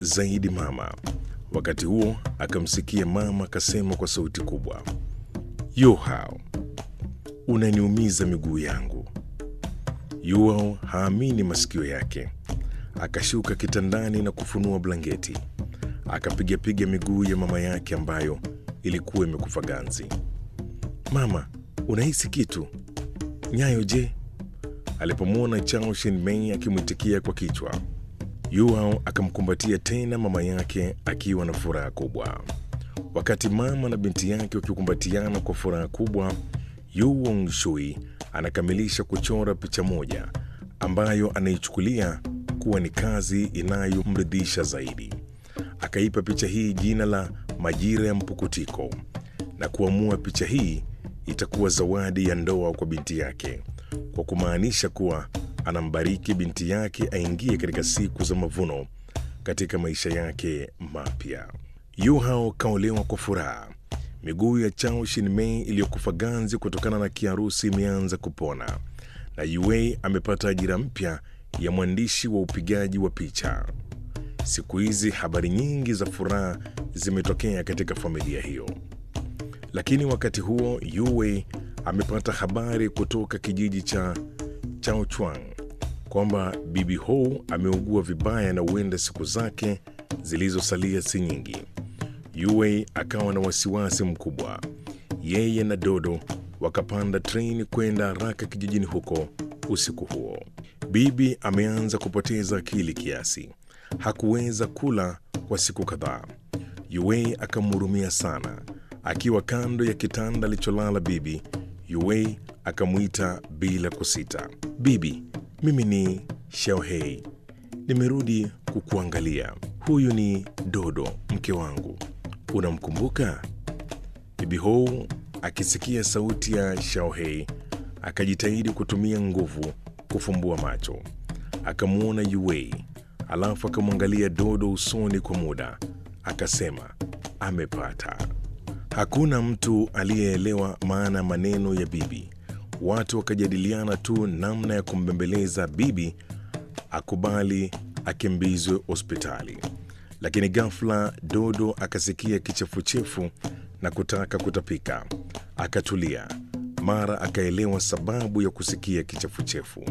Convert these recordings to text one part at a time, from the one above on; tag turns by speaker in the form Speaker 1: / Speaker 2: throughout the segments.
Speaker 1: zaidi mama. Wakati huo akamsikia mama akasema kwa sauti kubwa, Yuhao, unaniumiza miguu yangu. Yuhao haamini masikio yake, akashuka kitandani na kufunua blanketi, akapigapiga miguu ya mama yake ambayo ilikuwa imekufa ganzi. Mama, unahisi kitu? Nyayo je? Alipomwona Chao Shinmei akimwitikia kwa kichwa, Yuhao akamkumbatia tena mama yake akiwa na furaha kubwa. Wakati mama na binti yake wakikumbatiana kwa furaha kubwa, Yu Wangshui anakamilisha kuchora picha moja ambayo anaichukulia kuwa ni kazi inayomridhisha zaidi. Akaipa picha hii jina la Majira ya Mpukutiko na kuamua picha hii itakuwa zawadi ya ndoa kwa binti yake, kwa kumaanisha kuwa anambariki binti yake aingie katika siku za mavuno katika maisha yake mapya. Yuhao kaolewa kwa furaha. Miguu ya Chao Shinmei iliyokufa ganzi kutokana na kiharusi imeanza kupona, na Yuei amepata ajira mpya ya mwandishi wa upigaji wa picha. Siku hizi habari nyingi za furaha zimetokea katika familia hiyo. Lakini wakati huo Yue amepata habari kutoka kijiji cha Chaochuang kwamba bibi Hou ameugua vibaya na huenda siku zake zilizosalia si nyingi. Yue akawa na wasiwasi mkubwa. Yeye na Dodo wakapanda treni kwenda haraka kijijini huko usiku huo. Bibi ameanza kupoteza akili kiasi, hakuweza kula kwa siku kadhaa. Yue akamhurumia sana. Akiwa kando ya kitanda alicholala bibi, Yue akamwita bila kusita, bibi, mimi ni Xiaohei, nimerudi kukuangalia. Huyu ni Dodo, mke wangu, unamkumbuka? Bibi Hou akisikia sauti ya Xiaohei akajitahidi kutumia nguvu kufumbua macho, akamwona Yue, alafu akamwangalia Dodo usoni kwa muda, akasema amepata. Hakuna mtu aliyeelewa maana ya maneno ya bibi. Watu wakajadiliana tu namna ya kumbembeleza bibi akubali akimbizwe hospitali. Lakini ghafla Dodo akasikia kichefuchefu na kutaka kutapika. Akatulia, mara akaelewa sababu ya kusikia kichefuchefu.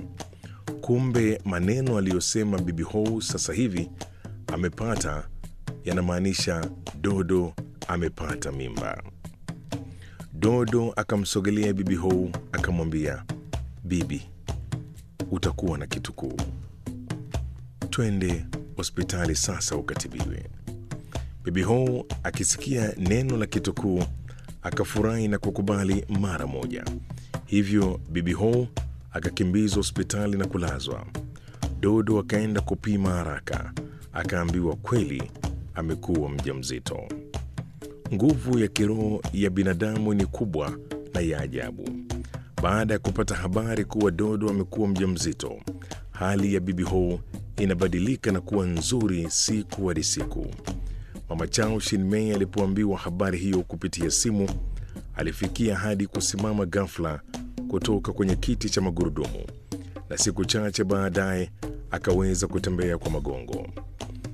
Speaker 1: Kumbe maneno aliyosema bibi Hou sasa hivi amepata yanamaanisha Dodo amepata mimba. Dodo akamsogelea bibi Hou akamwambia, bibi, utakuwa na kitukuu, twende hospitali sasa ukatibiwe. Bibi Hou akisikia neno la kitukuu akafurahi na kukubali mara moja. Hivyo bibi Hou akakimbizwa hospitali na kulazwa. Dodo akaenda kupima haraka, akaambiwa kweli amekuwa mjamzito. Nguvu ya kiroho ya binadamu ni kubwa na ya ajabu. Baada ya kupata habari kuwa Dodo amekuwa mjamzito, hali ya bibi Hou inabadilika na kuwa nzuri siku hadi siku. Mama Chao Shinmei alipoambiwa habari hiyo kupitia simu, alifikia hadi kusimama ghafla kutoka kwenye kiti cha magurudumu, na siku chache baadaye akaweza kutembea kwa magongo.